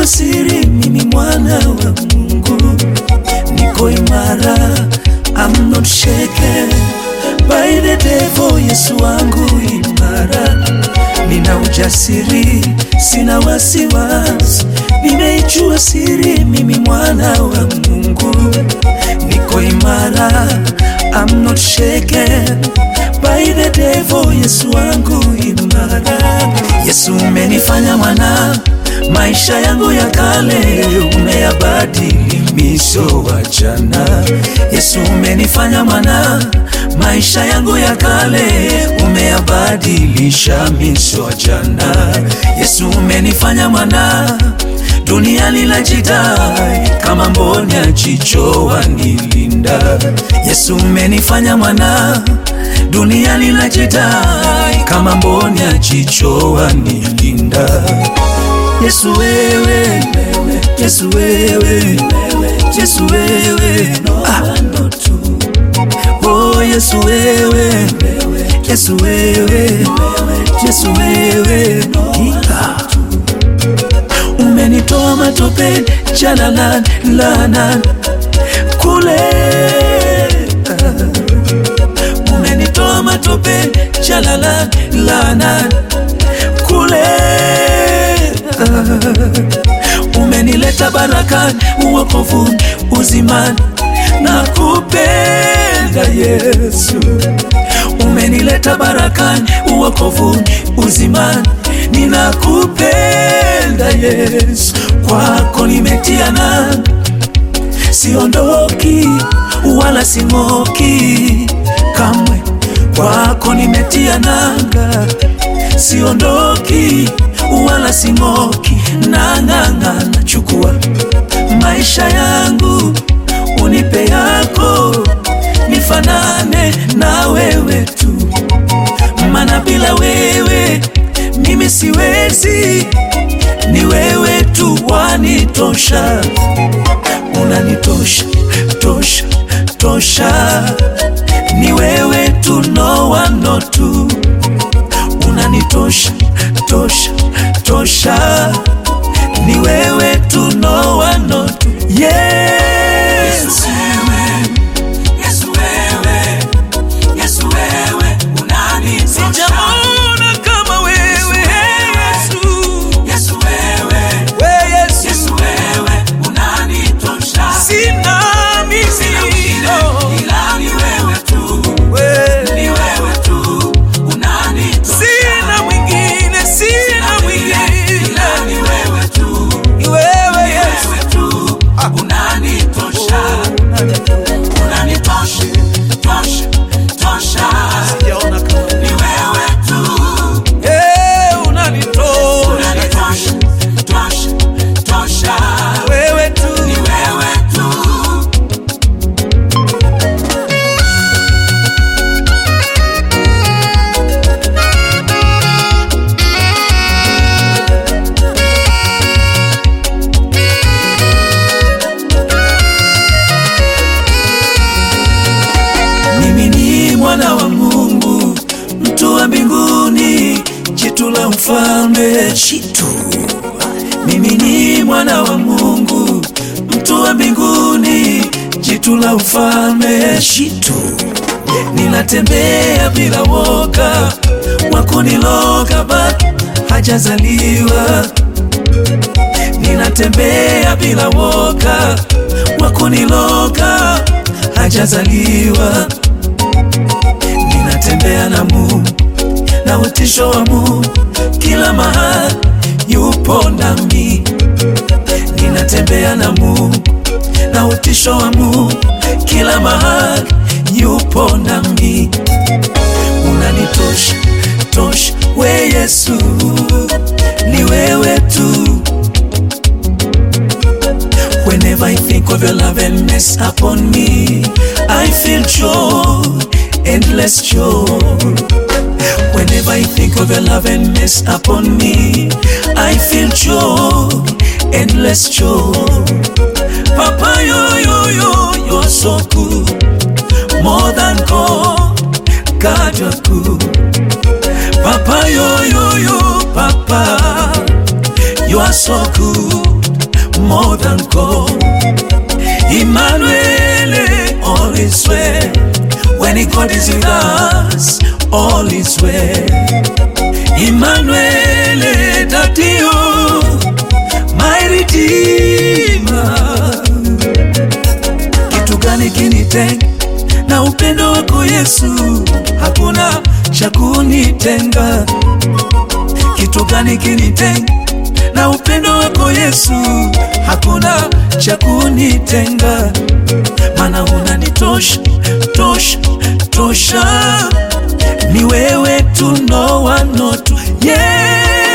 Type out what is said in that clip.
Nimejua siri, mimi mwana wa Mungu, niko imara, I'm not shaken by the devil. Yesu wangu imara, nina ujasiri, sina wasiwasi. Nimejua siri, mimi mwana wa Mungu, niko imara, I'm not shaken by the devil. Yesu wangu imara, Yesu umenifanya mwana maisha yangu ya kale umeyabadili miso wa jana. Yesu umenifanya mwana, maisha yangu ya kale umeyabadilisha miso wa jana. Yesu umenifanya mwana, dunia linajidai kama mboni ya jicho wanilinda. Yesu umenifanya mwana, dunia linajidai kama mboni ya jicho wanilinda. Yesu wewe, Yesu wewe, Yesu wewe, ah. Oh Yesu wewe, Yesu wewe, Yesu wewe, ah. Umenitoa matopeni jalalan lanan kule, ah. Umenitoa matopeni jalalan lanan kule umenileta barakani, uokovuni, uzimani na kupenda Yesu. Umenileta barakani, uokovuni, uzimani, ninakupenda Yesu. Kwako nimetia nanga, siondoki wala sing'oki kamwe. Kwako nimetia nanga, siondoki wala sing'oki, nang'ang'ana. Chukua maisha yangu, unipe yako, nifanane na wewe tu, maana bila wewe mimi siwezi. Ni wewe tu wanitosha, unanitosha tosha tosha, ni wewe tu, no one no two, unanitosha tosha tosha, ni wewe tu, no one no two. Yes. Sijaona kama wewe Yesu. We Yesu. Sina mimi, oh. We. Sina mwingine, sina mwingine. Ni wewe Yesu. Sijaona kama Eh, unanitosha. Wewe tu. Mimi ni mwana wa Mungu, mtu wa mbinguni, jitu la mfalme, jitu. Mimi ni mwana wa Mungu, mtu wa mbinguni, jitu la mfalme, jitu. Ninatembea bila woga, wakuniloga bado hajazaliwa. Ninatembea bila woga, wakuniloga hajazaliwa. Ninatembea na Mungu na utisho wa Mungu kila mahali, yupo nami. Ninatembea na Mungu na utisho wa Mungu kila mahali, yupo nami. Unanitosha tosha, we Yesu, ni wewe tu. Whenever I think of your love and mess upon me, I feel joy, endless joy. Whenever I think of your love and mess upon me, I feel joy, endless joy. Papa, yo, yo, yo, you're so good, more than gold, God, you're good. Papa, yo, yo, yo, Papa, you are so good, more than gold. Emmanuel, all is well. When God is with us, all is well. Emmanuel, Dadio, my Redeemer. Kitu gani kinitenga na upendo wako Yesu? Hakuna cha kunitenga. Kitu gani kinitenga na upendo wako Yesu? Hakuna cha kunitenga, mana unanitosha tosha tosha, ni wewe tu, no one not you. Yesu